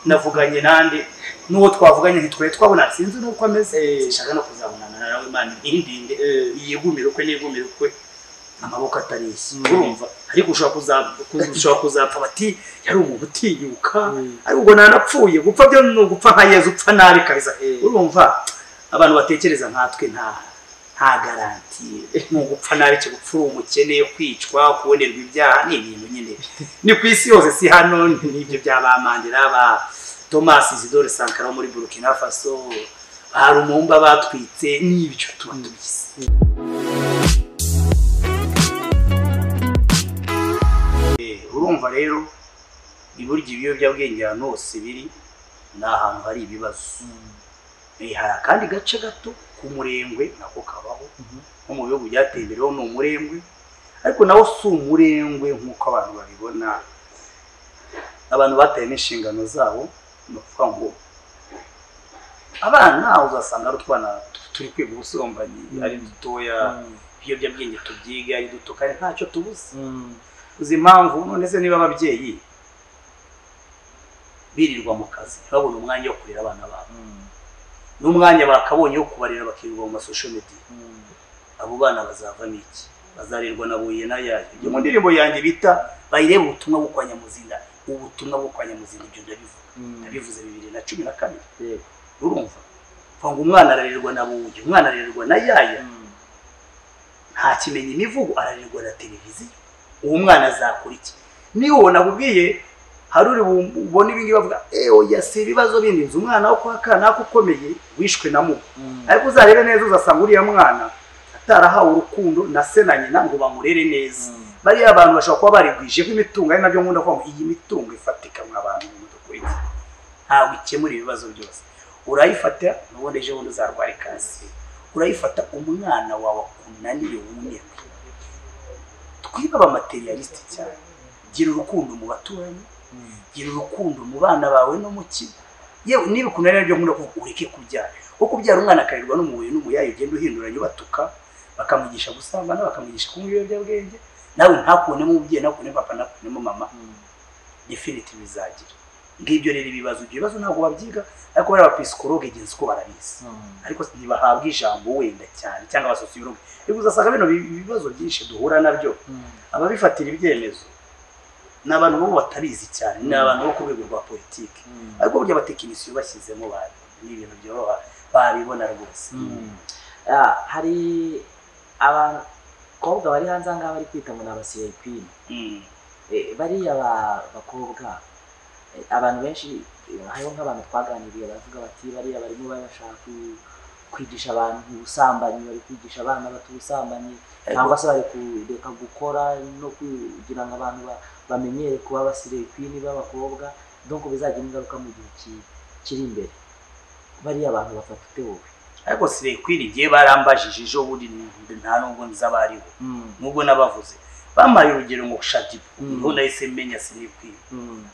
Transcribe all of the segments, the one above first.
navuganye nande n'uwo twavuganye ntitwe twabona sinzi n'uko ameze nshaka no kuzabonana nawe imana ntindinde yigumire ukwe nigumire ukwe amaboko atareshya urumva ariko ushobora kuzapfa ushobora kuzapfa bati yari umuntu utinyuka ariko ubwo nanapfuye gupfa byo ni ugupfa nka yezu upfa nabi kabisa urumva abantu batekereza nkatwe nta nta garantiye ni ugupfa nabi kigupfa uri umukene kwicwa kubonerwa ibyaha ni ibintu nyine ni ku isi yose si hano n'ibyo by'abamandira ba tomasi zidore sankara wo muri burkina faso hari umumba batwitse n'ibyo tuba tubizi urumva rero iburyo ibiyobyabwenge ahantu hose biri ni ahantu hari ibibazo hari akandi gace gato k'umurengwe nako kabaho nko mu bihugu byateye imbere ho ni umurengwe ariko nawo si umurengwe nk'uko abantu babibona abantu bateyemo inshingano zabo ni ukuvuga ngo abana uzasanga ari utwana turi kwiga ubusambanyi ari dutoya ibiyobyabwenge tubyiga ari duto kandi ntacyo tubuze uzi impamvu none se niba ababyeyi birirwa mu kazi babona umwanya wo kurera abana babo n'umwanya bakabonye wo kubarera bakirirwa mu masosho media abo bana bazavamo iki bazarirwa na buye na yayo ibyo mu ndirimbo yanjye bita bayireba ubutumwa bwo kwa nyamuzinda ubutumwa bwo kwa nyamuzinda ibyo ndabivuga ndabivuze bibiri na cumi na kabiri urumva mvuga ngo umwana ararerwa na buye umwana ararerwa na yaya nta kimenya imivugo ararerwa na televiziyo uwo mwana azakora iki niba ubona akubwiye hari uri bubone ibingibi bavuga eee si ibibazo bindi nzi umwana wo kwa kanaka ukomeye wishwe na mubi ariko uzarebe neza uzasanga uriya mwana atarahawe urukundo na se na nyina ngo bamurere neza bariya abantu bashobora kuba barigwijeho imitungo ari nabyo nkunda kuvuga ngo iyi mitungo ifatika mwa bantu mu dukurikira ntabwo ikemura ibibazo byose urayifata nubundi ejo bundi uzarwara kanseri urayifata umwana wawe akunaniye wumirwe twibe abamaterialisite cyane gira urukundo mu baturanyi gira urukundo mu bana bawe no mu kigo yewe niba ukuntu ari byo nkunda kuvuga ureke kubyara kuko kubyara umwana akarerwa n'umubuye n'umuyayi ugenda uhinduranya ubatuka bakamugisha gusambana bakamugisha kunywa ibiyobyabwenge nawe ntakunemo umubyeyi ntakunemo papa ntakunemo mama definite bizagira ngibyo rero ibibazo ibyo bibazo ntabwo babyiga ariko bariya abapisikologe igenzi ko barabizi ariko ntibahabwa ijambo wenda cyane cyangwa abasosiyologe ariko uzasanga bino ibibazo byinshi duhura nabyo ababifatira ibyemezo ni abantu bo batabizi cyane ni abantu bo ku rwego rwa politiki ariko burya abatekinisiye bashyizemo ni ibintu byoroha babibona rwose hari abakobwa bari hanze aha ngaha bari kwita ngo ni abasirepini bariya bakobwa abantu benshi hariho nk'abantu twaganiriye baravuga bati bariya barimo barashaka kwigisha abantu ubusambanyi bari kwigisha abana bato ubusambanyi cyangwa se bari kureka gukora no kugira ngo abantu bamenyere kuba abasirepini b'abakobwa donc bizagira ingaruka mu gihe kiri imbere bariya abantu bafata ute wowe ariko sirekwini igihe barambajije ejo bundi nta nubwo nzi abo aribo nubwo n'abavuze bampaye urugero ngo shadibu niho nahise menya sirekwini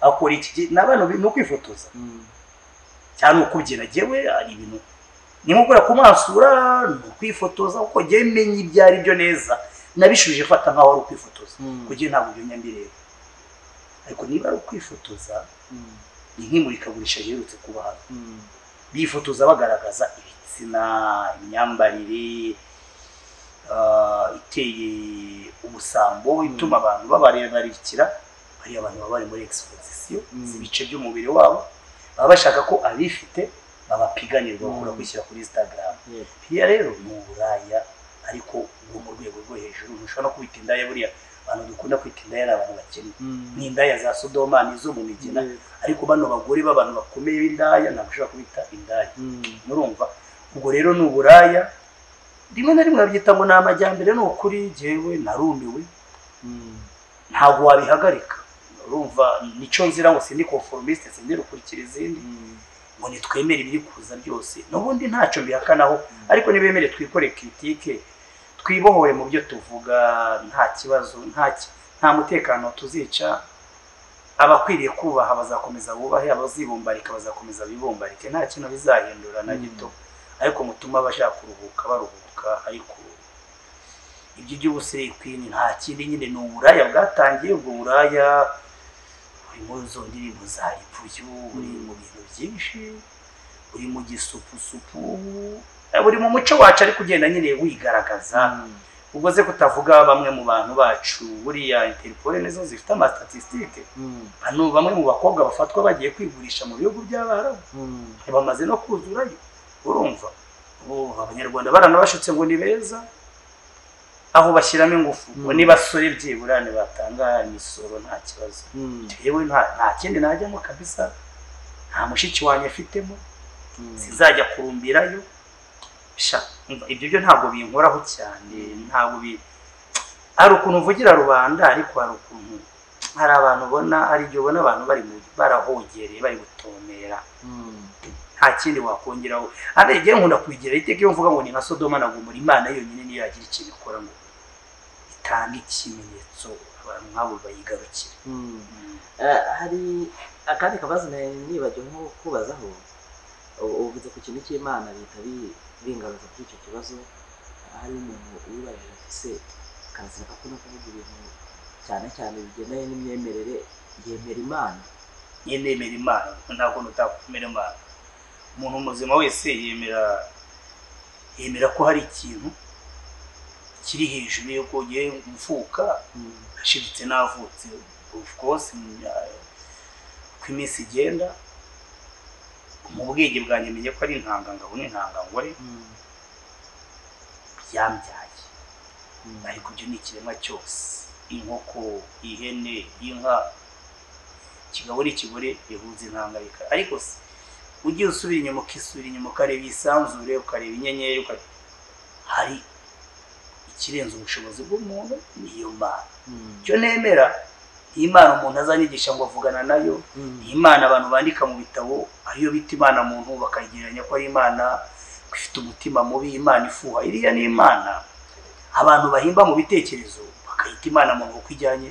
akora iki ni abantu ni ukwifotoza cyane ukubyina yewe ari ibintu ni nko kumasura ni ukwifotoza kuko njyewe menya ibyo ari byo neza nabishuje fata nkaho ari ukwifotoza kugira ntabwo ibyo nyambireba ariko niba ari ukwifotoza ni nk'imurikagurisha riherutse kuba hano bifotoza bagaragaza ibitsina imyambarire iteye ubusambo ituma abantu babarebarikira bariya abantu baba bari muri egisipozisiyo ibice by'umubiri wabo baba bashaka ko abifite babapiganirwa bakora kwishyira kuri instagram hirya rero ni uburaya ariko bwo mu rwego rwo hejuru ntushobora no kwita indaya buriya abantu dukunda kwita indaya ni abantu bakene ni indaya za sodoma n'izo mu migina ariko bano bagore b'abantu bakomeye b'indaya ntabwo ushobora kubita indaya murumva ubwo rero ni uburaya rimwe na rimwe babyita ngo ni amajyambere ni ukuri jyewe narumiwe ntabwo wabihagarika urumva nicyo nzira ngo sindi conformiste sindi rukurikira izindi ngo ntitwemere ibiri kuza byose n'ubundi ntacyo bihakanaho ariko ntibemere twikore kritike twibohore mu byo tuvuga nta kibazo nta mutekano tuzica abakwiriye kubaha bazakomeza bubahe abazibumbarika bazakomeza bibumbarike nta kintu bizahindura na gito ariko mutuma abashaka kuruhuka baruhuka ariko ibyo by'ubusirikwini nta kindi nyine ni uburaya bwatangiye ubwo buraya uri muri zo ndirimbo za ripuyu uri mu bintu byinshi uri mu gisupusupu uri mu muco wacu ariko ugenda nyine wigaragaza ubwo ze kutavuga bamwe mu bantu bacu buriya interpol nizo zifite amasitatistike hano bamwe mu bakobwa bafatwa bagiye kwigurisha mu bihugu by'abarabu bamaze no kuzurayo urumva ubu abanyarwanda baranabashutse ngo ni beza aho bashyiramo ingufu ngo n'ibasore byibura batanga imisoro nta kibazo yewe nta kindi najyamo kabisa nta mushiki wanjye afitemo sinzajya kurumbirayo ibyo byo ntabwo binkoraho cyane ntabwo bi hari ukuntu uvugira rubanda ariko hari ukuntu hari abantu ubona hari igihe ubona abantu bari barahongereye bari gutomera nta kindi wakongeraho ariko igihe nkunda kubigira iteka iyo mvuga ngo ni nka sodoma na gomora imana yonyine niyo yagira ikintu ikora ngo itange ikimenyetso abantu nk'abo bayigarukire hari akandi kabazo nibagiwe nko kubazaho uvuze ku kintu cy'imana bihita bingaruza kuri icyo kibazo hari umuntu wibajije ati se kansira ko no kuvuga ibintu cyane cyane bigendanye n'imyemerere yemera imana yemera imana ntabwo nutakumera imana umuntu muzima wese yemera yemera ko hari ikintu kiri hejuru y'uko ugiye mfuka ashibitse n'avutse of course uko iminsi igenda mu bwenge bwanjye menye ko ari intangangabo n'intangangore byambyaye ariko ibyo ni ikiremwa cyose inkoko ihene inka ikigabo n'ikigore bihuza intangayika ariko se ugiye usubira inyuma ukisubira inyuma ukareba isanzure ukareba inyenyeri hari ikirenze ubushobozi bw'umuntu niyo mana icyo nemera iyi mana umuntu azanyigisha ngo avugana nayo iyi mana abantu bandika mu bitabo ariyo bita imana muntu bakayigereranya ko ari imana ifite umutima mubi imana ifuha iriya ni imana abantu bahimba mu bitekerezo bakayita imana muntu uko ijyanye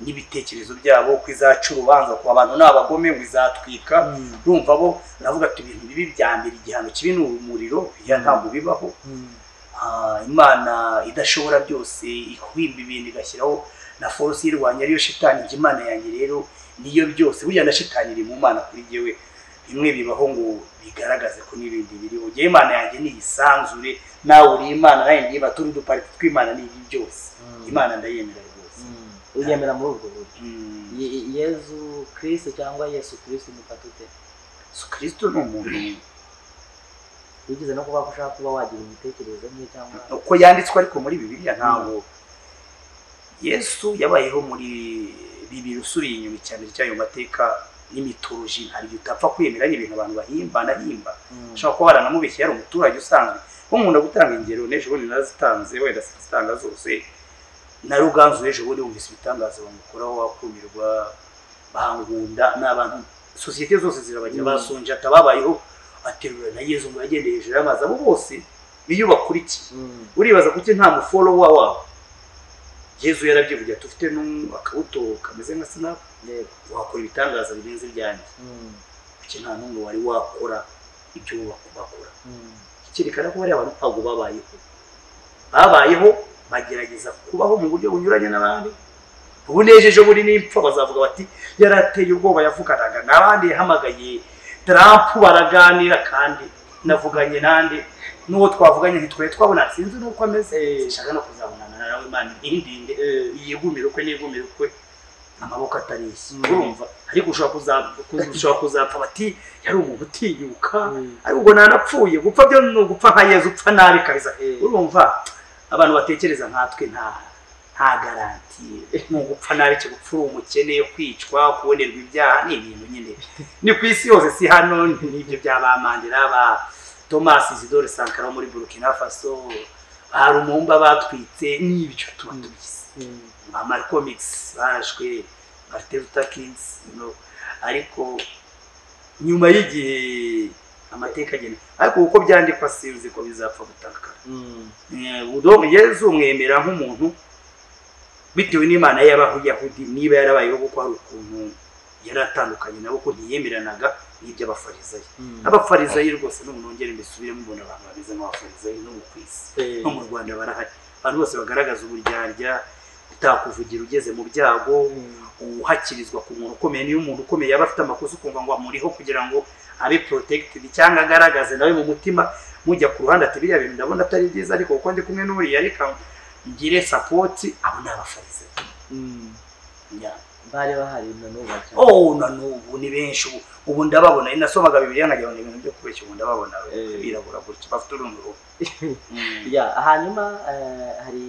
n'ibitekerezo byabo ko izaca urubanza ku bantu ni abagome ngo izatwika urumva bo navuga ati ibintu bibi bya mbere igihano kibi ni umuriro biriya ntabwo bibaho imana idashobora byose ihwimba ibintu igashyiraho na force y'irwanya ariyo shitani njye imana yanjye rero niyo byose burya na shitani iri mu mana kuri jyewe bimwe bibaho ngo bigaragaze ko n'ibindi biriho jyewe imana yanjye niyisanzure nawe uri imana nawe ndiba turi udupariti tw'imana n'ibi byose imana ndayemera rwose uyemera muri ubwo buryo yezu kirisito cyangwa yesu kirisito umufata ute yesu kirisito ni umuntu wigeze no kuba ushaka kuba wagira imitekerereze nke cyangwa uko yanditswe ariko muri bibiliya ntabwo yesu yabayeho muri bibiri usubiye inyuma cyane cy'ayo mateka n'imitoroji hari igihe utapfa kwemera ibintu abantu bahimba nahimba ushobora kuba waranamubeshye yari umuturage usanzwe bo nkunda gutanga ingero n'ejo bundi narazitanze wenda sinazitanga zose na ruganzu ejo bundi wumvise ibitangaza bamukoraho wakumirwa bangunda ni abantu sosiyete zose zirabagira basonjata babayeho aterura na yezu ngo yagendeye hejuru y'amazi abo bose niyo bakurikiye uribaza kuki nta muforowa wabo yezu yarabyivugira tufite akabuto kameze nka sinapu wakora ibitangaza birenze ibyanjye kuki nta n'umwe wari wakora ibyo bakora ikerekana ko bariya bantu ntabwo babayeho babayeho bagerageza kubaho mu buryo bunyuranye n'abandi ubu n'ejo bundi n'impfa bazavuga bati yari ateye ubwoba yavuganaga n'abandi yahamagaye tarampu baraganira kandi navuganye n'andi n'uwo twavuganye ntitwari twabona sinzi n'uko ameze nshaka no kuzabonana nawe imana ihindinde yigumire ukwe nigumire ukwe amaboko atareshya urumva ariko ushobora kuzapfa bati yari umuntu utinyuka ariko ubwo ntanapfuye gupfa byo ni ugupfa nka yezu upfa nabi kabisa urumva abantu batekereza nkatwe nta nta garanti ni ugupfa nabi kigupfa uri umukene kwicwa kubonerwa ibyaha ni ibintu nyine ni ku isi yose si hano n'ibyo by'abamandira ba thomas isidore sankara wo muri burkina faso hari umumba batwitse n'ibyo tuba tubizi ba marcomix barashwe martin luther king ariko nyuma y'igihe amateka agenda ariko uko byandikwa sinzi ko bizapfa gutakara yezu umwemera nk'umuntu bitewe n'imana y'abayahudi niba yarabayeho kuko hari ukuntu yari atandukanye nabo ko ntiyemeranaga n'iby'abafarizayi abafarizayi rwose n'umuntu wongera mbisubire mubona abantu bameze nk'abafarizayi no mu kwisi no mu rwanda barahari abantu bose bagaragaza uburyarya utakuvugira ugeze mu byago uhakirizwa ku muntu ukomeye niyo umuntu ukomeye yaba afite amakosa ukumva ngo amuriho kugira ngo abe protected cyangwa agaragaze nawe mu mutima mujya ku ruhande ati biriya bintu ndabona atari byiza ariko kuko ndi kumwe n'uriya reka ngire support abo ni abafarize Yeah. bari bahari na n'ubu bacyari. oh na n'ubu ni benshi ubu ubu ndababona ari nasomaga bibiri nkagira ngo ni ibintu byo kubeshya ubu ndababona Eh. birabura gutya bafite urundi ruhu Mm. Ya, hanyuma eh, hari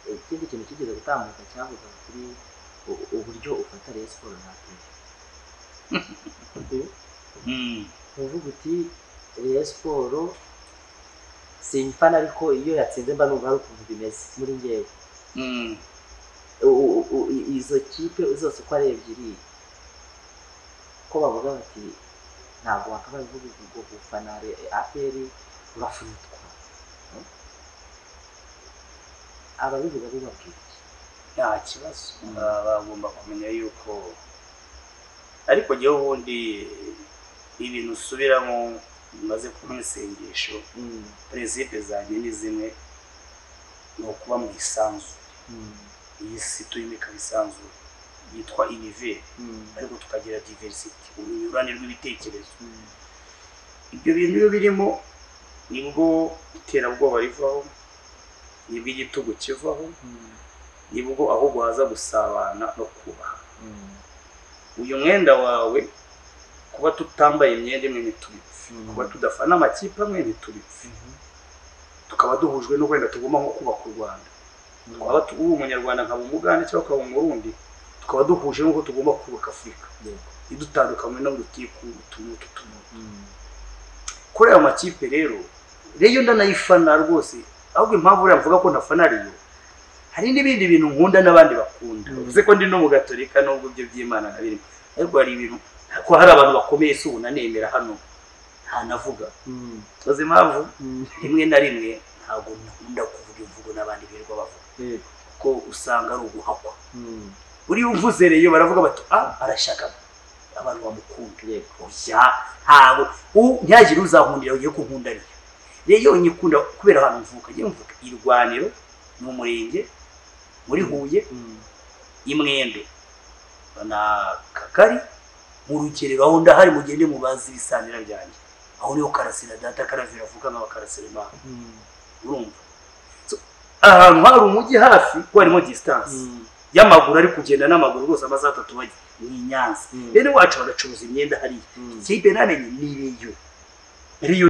ikindi kintu kigeze gutambuka cyavugaga kuri u- uburyo ufata Rayon siporo natwe Mm. uvuga uti Rayon siporo simfana ariko iyo yatsinze mba numva ari ukuntu bimeze muri ngewe Mm. U- u- u- i- izo kipe zose uko ari ebyiri ko bavuga bati ntabwo wakabaye uvuga ngo gufana Re- aperi urafunitwa ababivuga bubabwira iki nta kibazo Mm. Baba bagomba kumenya yuko ariko njyewe ubundi ibintu usubiramo bimaze kuba isengesho Mm. perezide zanjye ni zimwe ni ukuba mu isanzu Mm. iyi si turimo ikaba isanzu yitwa univere Mm. ariko tukagira diversity urunyurane rw'ibitekerezo Mm. ibyo bintu iyo birimo nibwo iterabwoba rivaho nibwo igitugu kivaho Mm. nibwo ahubwo haza gusabana no kubaha Mm. uyu mwenda wawe kuba tutambaye imyenda imwe ntitubipfe Mm. kuba tudafana amakipe amwe ntitubipfe tukaba duhujwe no wenda tugomba nko kubaka u rwanda twaba tu- uri umunyarwanda nkaba umugande cyangwa ukaba umurundi tukaba duhuje n'uko tugomba kubaka afurika Yego. idutandukanywe n'urutiku utuntu n'ututuntu Mm. kuri ayo makipe rero reyo ndanayifana rwose ahubwo impamvu uriya mvuga ko ntafana reyo hari n'ibindi bintu nkunda n'abandi bakunda Mm. uvuze ko ndi no mu gatolika n'ubwo ibyo by'imana na birimo ariko hari ibintu ko hari abantu bakomeye si ubu nanemera hano ntanavuga Mm. uzi impamvu Mm. rimwe na rimwe ntabwo nkunda kuvuga imvugo n'abandi birirwa bavuga Yego. ko usanga ari uguhakwa Mm. uriya uvuze reyo baravuga bati ah arashaka abantu bamukunda Yego. oya ntabwo u- ntihagire uzahundira ugiye kunkundariya rero iyo nyikunda kubera ahantu mvuka njye mvuka irwaniro ni umurenge muri huye Mm. imwendo na kakari mu rugerero aho ndahari mugende mubazi ibisanira byanjye aho niho karasira data karavira avuka nk'abakarasira imana Mm. urumva So, ahantu hari umujyi hafi ko harimo disitansi Mm. y'amaguru ari kugenda n'amaguru rwose amasaha atatu bajya ni i nyanza Mm. rero iwacu bagacuruza imyenda hariya Mm. ikipe namenye ni riyo riyo